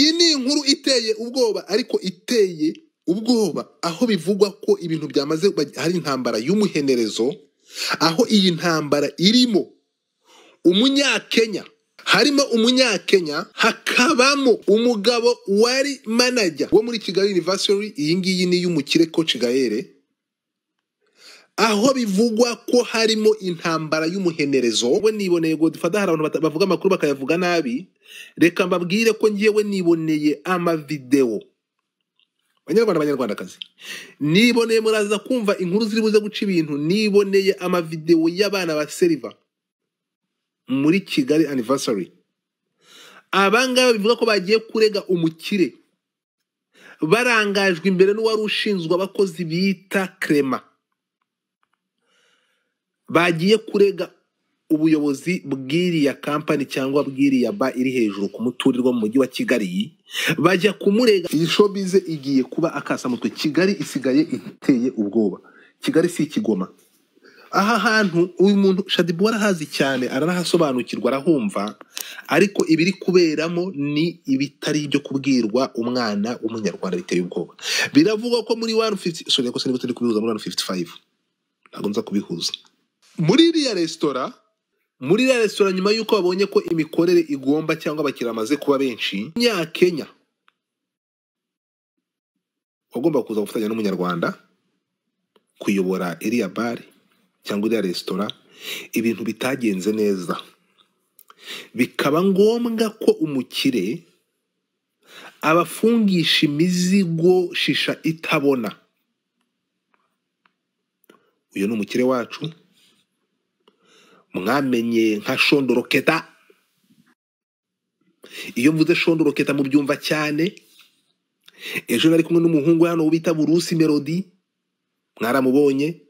inkuru iteye ubwoba ariko iteye ubwoba aho bivugwa ko ibintu byamaze hari intambara y'umuhenerezo aho iyi ntambara irimo umunyakenya harimo umunyakenya hakabamo umugabo wari manajya wo muri kigali university iyi ngiyi ni iy'umukire koci gahere aho bivugwa ko harimo intambara y'umuhenerezo we niboneye ngo dufata hari abantu bata- bavuga amakuru bakayavuga nabi reka mbabwire ko ngewe niboneye amavidewo banyarwanda banyarwandakazi niboneye muraza kumva inkuru ziri buze guca ibintu niboneye amavidewo y'abana ba seriva muri kigali anniversary abangaba bivuga ko bagiye kurega umukire barangajwe imbere n'uwari ushinzwe abakozi bita krema bagiye kurega ubuyobozi bw'iriya kampani cyangwa bw'iriya ba iri hejuru ku muturirwa mu mujyi wa kigali bajya kumurega iyi shobize igiye kuba akasamutwe kigali isigaye iteye ubwoba kigali si ikigoma aha hantu uyu muntu shadibu arahazi cyane aranahasobanukirwa arahumva ariko ibiri kuberamo ni ibitari ibyo kubwirwa umwana w'umunyarwanda biteye ubwoba biravugwa ko muri wani fifuti sorry ko sinigute kubihuza muri wani fifuti fayive ntabwo nza kubihuza muri iriya resitora muri iriya resitora nyuma y'uko babonye ko imikorere igomba cyangwa abakiriya bamaze kuba benshi nyakenya wagomba kuza gufatanya n'umunyarwanda kuyobora iriya bare cyangwa iriya resitora ibintu bitagenze neza bikaba ngombwa ko umukire abafungisha imizigo shisha itabona uyu ni umukire wacu mwamenye nka shondoroketa iyo mvuze shondoroketa mubyumva cyane ejo nari kumwe n'umuhungu we hano bita burusi melody mwaramubonye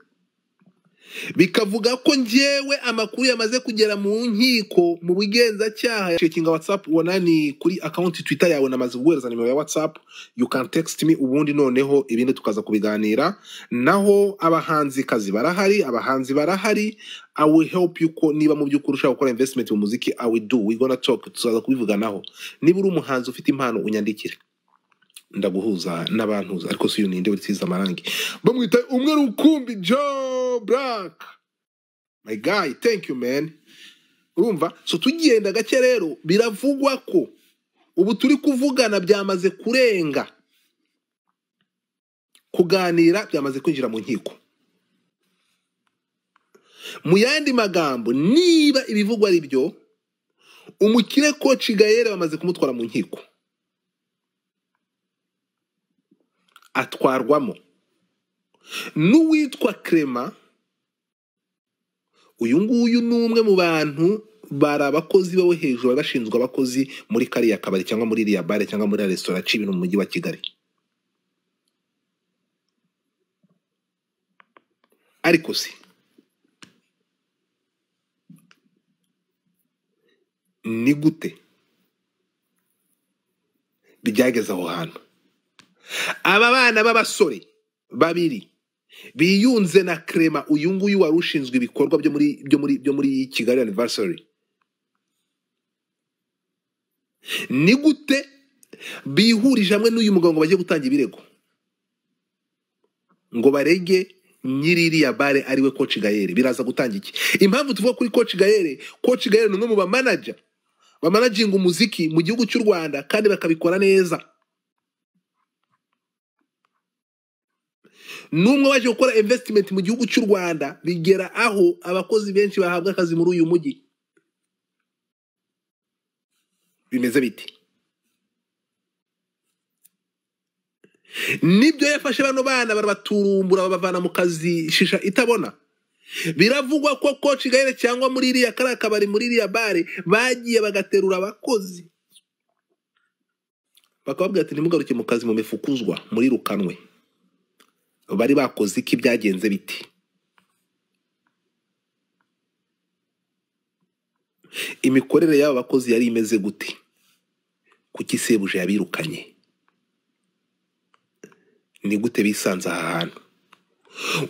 bikavuga ko njyewe amakuru yamaze kugera mu nkiko mu bugenzacyaha cekinga whatsapp wanani kuri akawunti twitter yawe namaze guhereza nimero ya whatsapp you can text me ubundi noneho ibindi tukaza kubiganira naho abahanzikazi barahari abahanzi barahari i will help you ko niba mu by'ukuri ushaka gukora investment mu muziki i will do we gonna talk tuzaza kubivuganaho niba uri umuhanzi ufite impano unyandikire ndaguhuza n'abantuza ariko si uyu ninde wisize amarangi bamwita umwe rukumbi joe black my guy thank you man urumva so tugenda gake rero biravugwa ko ubu turi kuvugana byamaze kurenga kuganira byamaze kwinjira mu nkiko mu yandi magambo niba ibivugwa ari byo umukire koci gayere bamaze kumutwara mu nkiko atwarwamo n'uwitwa Clement uyu nguyu ni umwe mu bantu bari abakozi babo hejuru bari bashinzwe abakozi muri kariya kabari cyangwa muri iriya bare cyangwa muri iriya resitora aciye ibintu mu mujyi wa kigali ariko se ni gute byageze aho hantu aba bana b'abasore babiri biyunze na krema uyu nguyu wari ushinzwe ibikorwa byo muri byo muri byo muri kigali anniversary ni gute bihurije hamwe n'uyu mugabo ngo bajye gutanga ibirego ngo barege nyiririya bare ariwe koci gayere biraza gutanga iki impamvu tuvuga kuri koci gayere koci gayere ni umwe mu bamanaja bamanaginga umuziki mu gihugu cy'u rwanda kandi bakabikora neza n'umwe waje gukora investimenti mu gihugu cy'u rwanda bigera aho abakozi benshi bahabwa akazi muri uyu mujyi bimeze biti nibyo yafashe bano bana barabaturumbura babavana mu kazi shisha itabona biravugwa ko koci gahire cyangwa muri iriya kariya kabari muri iriya bare bagiye bagaterura abakozi bakababwira ati ntimugaruke mu kazi mu mifukuzwa murirukanwe bari bakoze iki byagenze biti imikorere y'aba bakozi yari imeze gute kuki sebuje yabirukanye ni gute bisanze aha hantu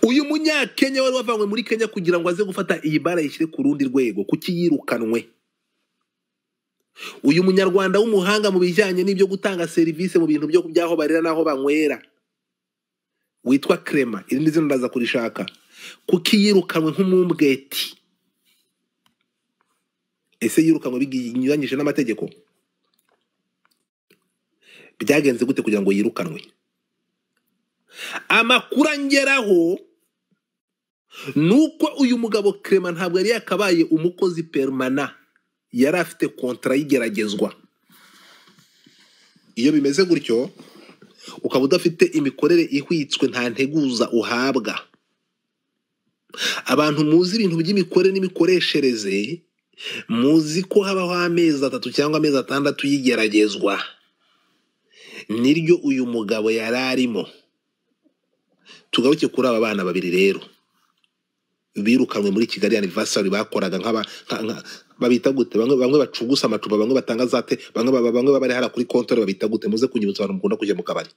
uyu munyakenya wari wavanywe muri kenya kugira ngo aze gufata iyi bara yishyire ku rundi rwego kuki yirukanwe uyu munyarwanda w'umuhanga mu bijyanye n'ibyo gutanga serivisi mu bintu byo by'aho barira n'aho banywera witwa Clement iri ni zina ndaza kurishaka kuko yirukanwe nk'umumbweti ese yirukanwe binyuranyije n'amategeko byagenze gute kugira ngo yirukanwe amakuru angeraho ni uko uyu mugabo Clement ntabwo yari yakabaye umukozi permana yari afite kontara y'igeragezwa iyo bimeze gutyo ukaba udafite imikorere ihwitswe nta nteguza uhabwa abantu muzi ibintu by'imikorere n'imikoreshereze muzi ko habaho amezi atatu cyangwa amezi atandatu y'igeragezwa niryo uyu mugabo yari arimo tugaruke kuri aba bana babiri rero birukanwe muri kigali anniversary bakoraga nk'aba nka- nka- babita gute bamwe bamwe bacugusa amacupa bamwe batanga zate bamwe baba bamwe baba bari hariya kuri kontore babita gute muze kunyibutsa abantu mukunda kujya mu kabari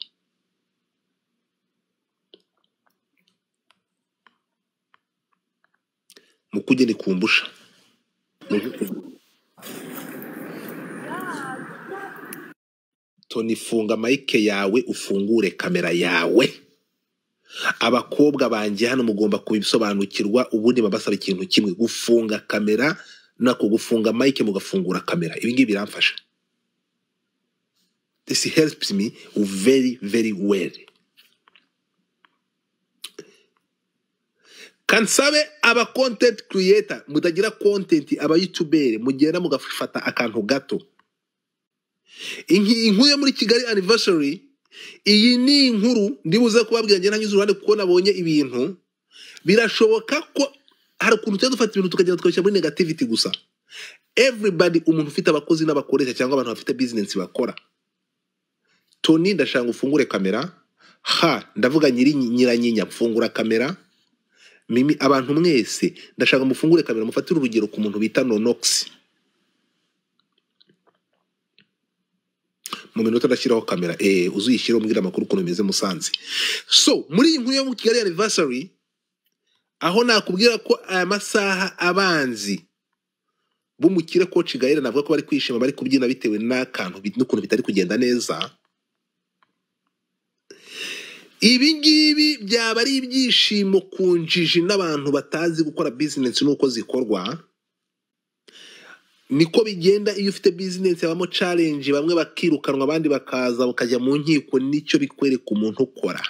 mukujye ni kumbusha toni funga mike yawe ufungure kamera yawe abakobwa banjye hano mugomba kubisobanukirwa ubundi babasaba ikintu kimwe gufunga kamera nako gufunga mike mugafungura kamera ibi ngibi biramfasha this helps me very very well kansabe aba content creator mutagira content aba youtubere mugenda mugafata akantu gato Inki- inkuru yo muri kigali anniversary iyi ni inkuru ndibuze kubabwira njye ntanyuze uruhande kuko nabonye ibintu birashoboka ko hari ukuntu tujya dufata ibintu tukagenda tukabishyira muri negativity gusa everybody umuntu ufite abakozi n'abakoresha cyangwa abantu bafite business bakora toni ndashaka ngo ufungure kamera ha ndavuga nyiri nyiranyinya fungura kamera mimi abantu mwese ndashaka mufungure kamera mufatire urugero ku muntu bita nonox mu minota ndashyiraho kamera eh uzuyishyire umbwira amakuru ukuntu bimeze musanze so muri iyi nkuru yo mu kigali anniversary aho nakubwira ko aya masaha abanzi b'umukire koci gaere navuga ko bari kwishima bari kubyina bitewe n'akantu bi- n'ukuntu bitari kugenda neza ibi ngibi byaba ari ibyishimo ku njiji n'abantu batazi gukora bizinesi n'uko zikorwa niko bigenda iyo ufite bizinesi habamo challenge bamwe bakirukanwa abandi bakaza bakajya mu nkiko nicyo bikwereka umuntu ukora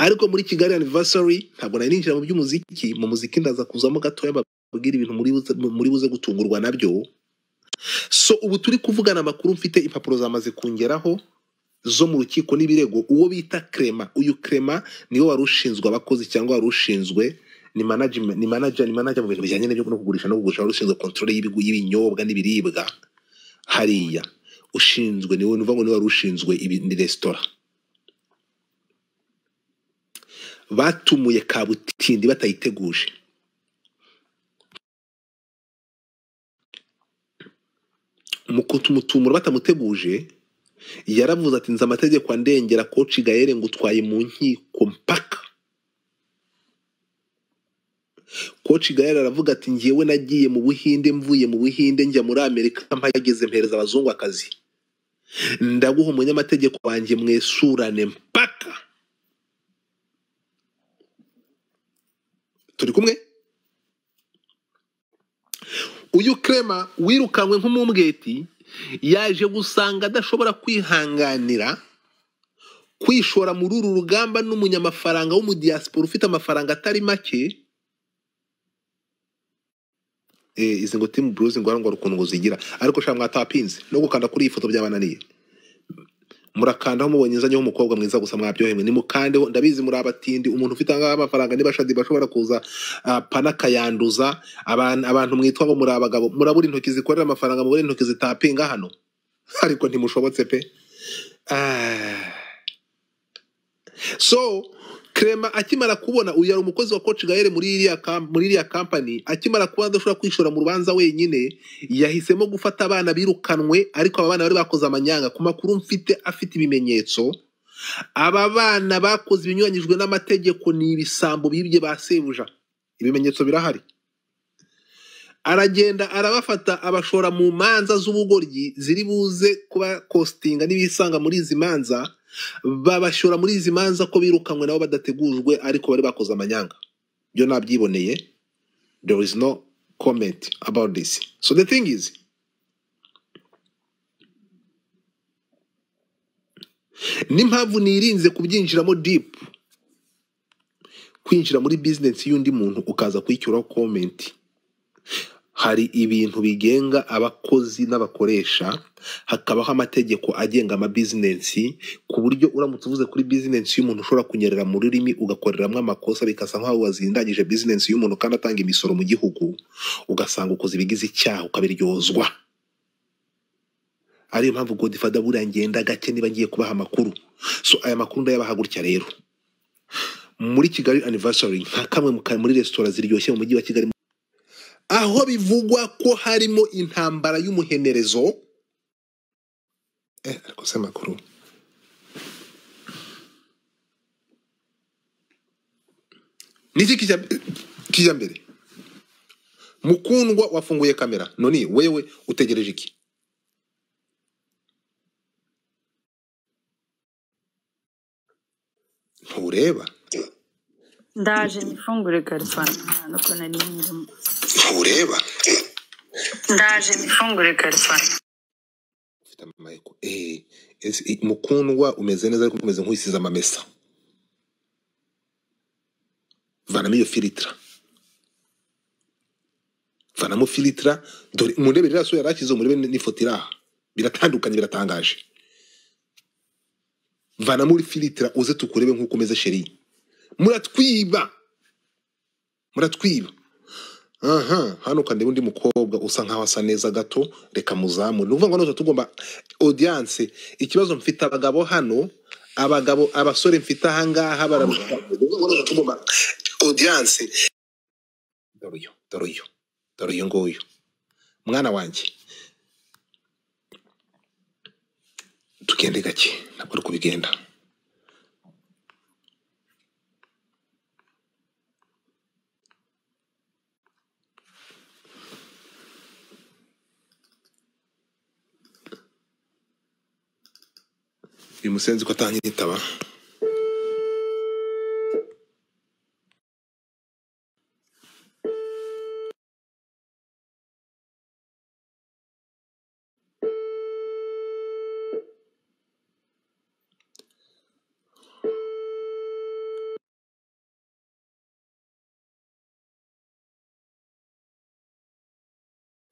ariko muri kigali anniversary ntabwo nari ninjira mu by'umuziki mu muziki ndaza kuzamo gatoya mbabwira ibintu muri buze, muri buze gutungurwa nabyo so ubu turi kuvugana amakuru mfite impapuro zamaze kungeraho zo mu rukiko n'ibirego uwo bita krema uyu krema niwe wari ushinzwe abakozi cyangwa wari ushinzwe ni management ni manager ni manager mu bintu bijyanye n'ibyo no kugurisha no kugurisha wari ushinzwe control y'ibigu- y'ibinyobwa n'ibiribwa hariya ushinzwe niwe nuvuga ngo niwe wari ushinzwe ibi- ni resitora batumuye kabutindi batayiteguje mu kutumutumura batamuteguje yaravuze ati nzi amategeko andengera koci gaere ngutwaye mu nkiko mpaka koci gayari aravuga ati ngewe nagiye mu buhinde mvuye mu buhinde njya muri amerika mpageze mpereza abazungu akazi ndaguha umunyamategeko wanjye mwesurane mpaka turi kumwe uyu krema wirukanywe nk'umumbweti yaje gusanga adashobora kwihanganira kwishora muri uru rugamba n'umunyamafaranga w'umudiyasipora ufite amafaranga atari make eh, izi ngo timu buruzi ngo ngo ukuntu ngo zigira ariko sha mwatapinze no gukanda kuri iyi foto byabananiye murakandaho mubonye nzanyeho umukobwa mwiza gusa mwabyohemwe nimukandeho ndabizi muri abatindi umuntu ufite ngaho amafaranga niba shadi bashobora kuza ah, pana akayanduza abantu, abantu mwitwa ngo muri abagabo murabura intoki zikorera amafaranga mubura intoki zitapinga hano ariko ntimushobotse pe ah. so krema akimara kubona uyu yari umukozi wa coach gaere muri iriya kam- muri iriya kampani akimara kuba adashobora kwishora mu rubanza wenyine yahisemo gufata abana birukanwe ariko aba bana bari bakoze amanyanga ku makuru mfite afite ibimenyetso aba bana bakoze ibinyuranyijwe n'amategeko ni ibisambo bibye ba sebuja ibimenyetso birahari aragenda arabafata abashora mu manza z'ubugoryi ziri buze kuba kositinga n'ibisanga muri izi manza babashora muri izi manza ko birukanywe nabo badategujwe ariko bari bakoze amanyanga byo nabyiboneye there is no comment about this so the thing is n'impamvu nirinze kubyinjiramo deep kwinjira muri business y'undi muntu ukaza kuyicyuraho comment hari ibintu bigenga abakozi n'abakoresha hakabaho amategeko agenga amabizinesi ku buryo uramutse uvuze kuri bizinesi y'umuntu ushobora kunyerera mu rurimi ugakoreramo amakosa bikasa nk'aho wazindangije bizinesi y'umuntu kandi atanga imisoro mu gihugu ugasanga ukoze ibigize icyaha ukabiryozwa ariyo mpamvu godifada buriya ngenda gake niba ngiye kubaha amakuru so aya makuru ndayabaha gutya rero muri kigali anniversary nka kamwe mu ka- muri resitora ziryoshye mu mujyi wa kigali aho bivugwa ko harimo intambara y'umuhenerezo eh, ariko se amakuru niki kijya kijya mbere mukundwa wafunguye kamera noni wewe utegereje iki ntureba ndaje nifungure karifana nuko nari nyirimo ntureba ndaje nifungure karifana ufite amayiko eh ese, i- mukundwa umeze neza ariko umeze nk'usize amamesa vanamo iyo filitra vanamo filitra dore murebe ririya sura yari akize murebe n'ifoto iri aha biratandukanye biratangaje vanamo uri filitra uze tukurebe nk'uko umeze sheri muratwiba muratwiba aha hano kandeba undi mukobwa usa nkaho asa neza gato reka muzamure ni ukuvuga ngo nose tugomba audience ikibazo mfite abagabo hano abagabo abasore mfite ahangaha baramu- ni ukuvuga ngo nose tugomba audience dore uyu dore uyu dore uyu nguyu mwana wanjye tugende gake ntabwo ari kubigenda uyu musenzi ko atanyitaba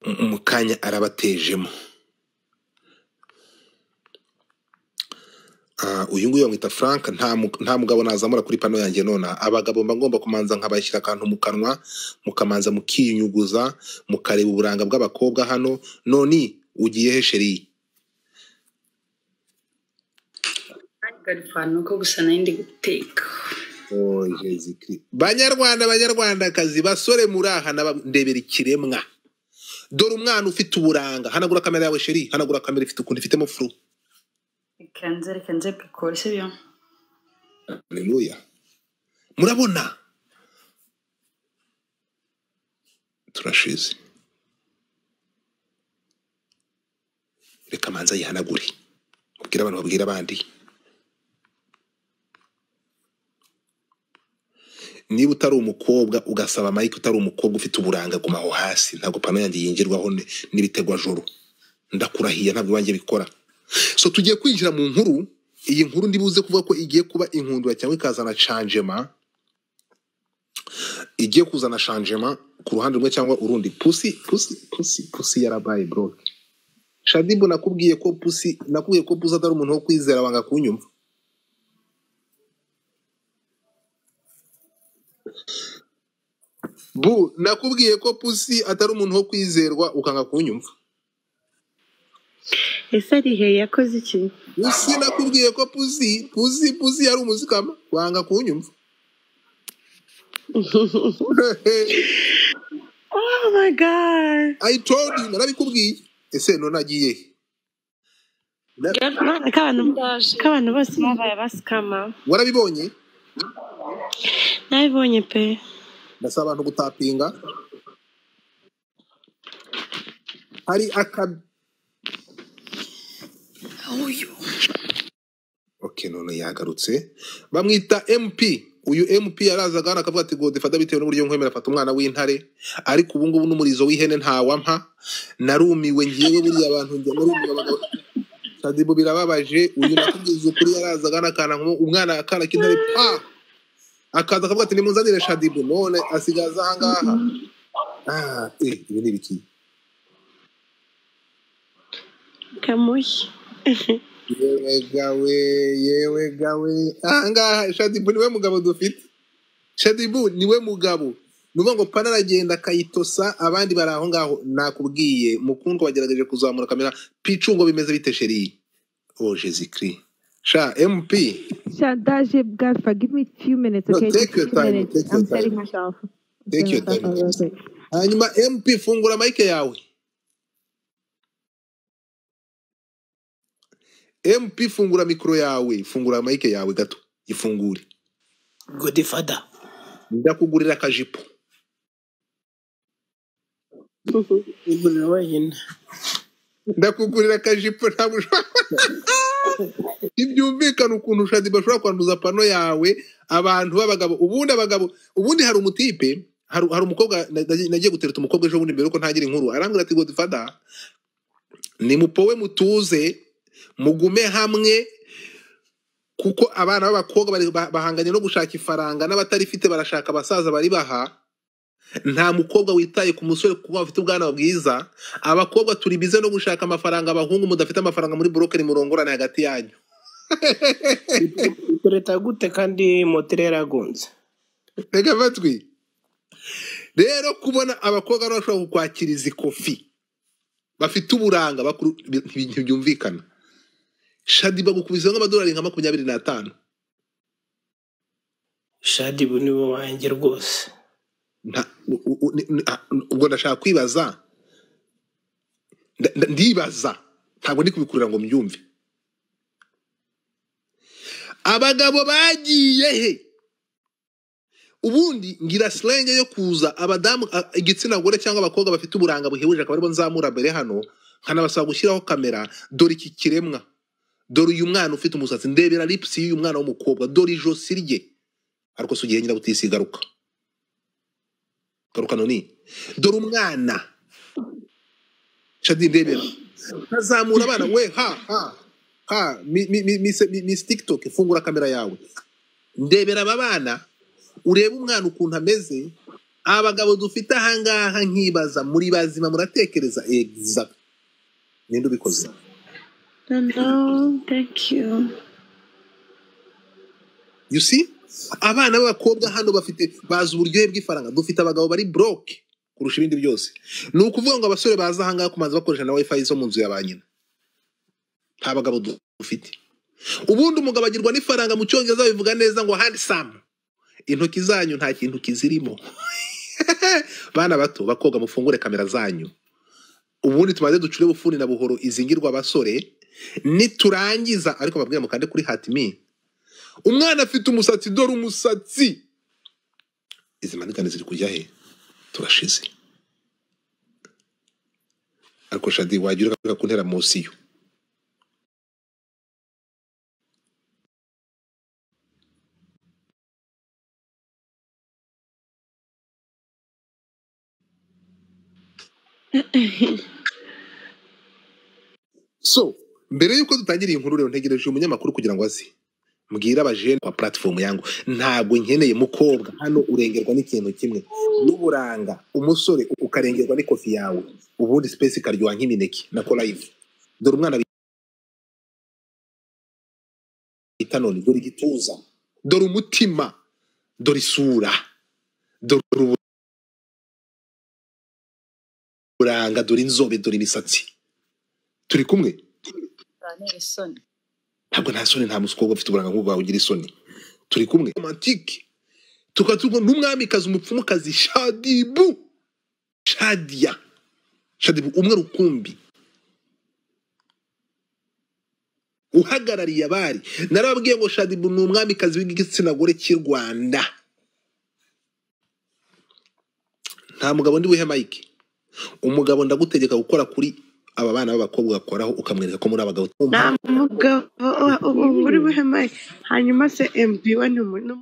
mu mu kanya arabatejemo Ah, uyu nguyu bamwita frank nta mu- nta mugabo nazamura kuri pano yanjye nona abagabo mba ngomba kumanza nkabashyira akantu mu kanwa mukamanza mukiyunyuguza mukareba uburanga bw'abakobwa hano noni ugiye he sheri karifana nuko gusa nari ndi guteka Oh, Jésus Christ. banyarwanda banyarwandakazi basore muraha n'aba- ndebera ikiremwa dore umwana ufite uburanga hanagura kamera yawe sheri hanagura kamera ifite ukuntu ifitemo furu reka nze reka nze pikore sibyo Hallelujah. murabona turashize reka manza yihanagure ubwire abantu babwire abandi niba utari umukobwa ugasaba mike utari umukobwa ufite uburanga gumaho hasi ntabwo pano yanjye yinjirwaho ni- n'ibitegwajoro ndakurahiye ntabwo iwanjye bikora so tugiye kwinjira mu nkuru iyi nkuru ndibuze kuvuga ko igiye kuba inkundura cyangwa ikazana canjema igiye kuzana shanjema ku ruhande rumwe cyangwa urundi pusi pusi pusi pusi yarabaye bro shadibu nakubwiye ko pusi nakubwiye ko pusi atari umuntu wo kwizera wanga kunyumva bu nakubwiye ko pusi atari umuntu wo kwizerwa ukanga kunyumva ese ari he yakoze iki pusi nakubwiye ko pusi pusi pusi yari umuzikama wanga kunyumva oh my god i told you narabikubwiye ese none agiye he? Na- Mana, ko abantu ko abantu bose babaye abasikama warabibonye nabibonye pe ndasaba abantu gutapinga hari akabi uyu okay none yagarutse bamwita mp uyu mp yarazaga hano akavuga ati ngo dufata bitewe n'uburyo nkwemera fata umwana w'intare ariko ubu ngubu n'umurizo w'ihene ntawampa narumiwe ngiyewe buriya abantu njya narumiwe abagabo Sadibu birababaje uyu nakubwiza ukuri yarazaga hano akana nk'ubu- umwana akana k'intare pa akaza akavuga ati nimuzanire shadibu none asigaza ahangaha ah, eh, ibi ni ibiki kamushyi yewe gawe yewe gawe ahangaha shadibu niwe mugabo dufite shadibu niwe mugabo nuvuga ngo pana aragenda akayitosa abandi bari aho ngaho nakubwiye mukundwa wagerageje kuzamura kamera picu ngo bimeze bite sheri o jesikiri sha mp Shadaje, guys, forgive me a few minutes, No, okay? take Just your few time, minutes. take your I'm time. setting myself. I'm Take your setting time. myself up real quick. hanyuma mp fungura mayike yawe mp fungura mikoro yawe fungura mayike yawe gato ifungure godifada ndakugurira akajipo iguriro wenyine ndakugurira akajipo ntabwo ushobora ntibyumvikana ukuntu shadi bashobora kwanduza pano yawe abantu b'abagabo ubundi abagabo ubundi hari umutipe hari hari umukobwa na- na- nagiye gutereta umukobwa ejo bundi mbere yuko ntagira inkuru arambwira ati godifada nimupowe mutuze mugume hamwe kuko abana b'abakobwa bari- ba- bahanganye no gushaka ifaranga n'abatarifite barashaka abasaza bari baha nta mukobwa witaye ku musore kuba bafite ubwana bwiza abakobwa turi bize no gushaka amafaranga abahungu mudafite amafaranga muri burokeri murongorane hagati yanyu tureta gute kandi moteri yaragunze reka amatwi rero kubona abakobwa rero bashobora kukwakiriza ikofi bafite uburanga bakuru- bi- ntibi- ntibyumvikana shadi bagukubise nk'amadolari nka makumyabiri n'atanu shadibu niwe wanjye rwose Nta- u- u- u- ni- ni- ah, ubwo ndashaka kwibaza Nda- nda- ndibaza ntabwo ndi kubikurira ngo mbyumve abagabo bagiye he ubundi ngira silenge yo kuza abadamu a- igitsina gore cyangwa abakobwa bafite uburanga buhebuje akaba aribo nzamura mbere hano nkanabasaba gushyiraho kamera dore iki kiremwa dore uyu mwana ufite umusatsi ndebera lipusi y'uyu mwana w'umukobwa dore ijosi rye ariko si ugihe nyirabutisi garuka garuka noni dore umwana shadi ndebera ntazamura abana we ha ha ha mi- mi- mi- mi- mi- miss tiktok fungura kamera yawe ndebera aba bana urebe umwana ukuntu ameze abagabo dufite ahangaha nkibaza muri bazima muratekereza egiza ninde ubikoze no thank you you see abana b'abakobwa hano bafite bazi uburyohe bw'ifaranga dufite abagabo bari broke kurusha ibindi byose ni ukuvuga ngo abasore baza ahangaha kumanza bakoresha na wifi zo mu nzu ya ba nyina nta bagabo du- dufite ubundi umugabo agirwa n'ifaranga mu cyongereza bivuga neza ngo handsome intoki zanyu nta kintu kizirimo bana bato bakobwa mufungure kamera zanyu ubundi tumaze ducure bufuni na buhoro izingirwa abasore niturangiza ariko babwira mukande kuri hatimi umwana afite umusatsi dore umusatsi izi manigane ziri kujya he turashize ariko shadi wagira ugaruka kuntera mosiyo so mbere y'uko dutangira iyi nkuru rero ntegereje umunyamakuru kugira ngo aze mbwira abajene kwa platform yangu ntabwo nkeneye mukobwa hano urengerwa n'ikintu kimwe n'uburanga umusore ukarengerwa n'ikofi yawe ubundi space ikaryoha nk'imineke na live dore umwana bita none dore igituza dore umutima dore isura dore uburanga dore inzobe dore imisatsi turi kumwe bantera isoni ntabwo nta soni nta musukobwa ufite uburanga nk'ubwo wawe ugira isoni turi kumwe romantike tukaba turi kumwe n'umwamikazi umupfumukazi shadibu shadiya shadibu umwe rukumbi uhagarariye abari narababwiye ngo shadibu ni umwamikazi w'igitsina gore cy'i rwanda nta mugabo ndi buhe mike umugabo ndagutegeka gukora kuri aba bana b'abakobwa ugakoraho ukamwereka ko muri abagabo nta mugabo uba uri buhemaye hanyuma se mb we ni umuntu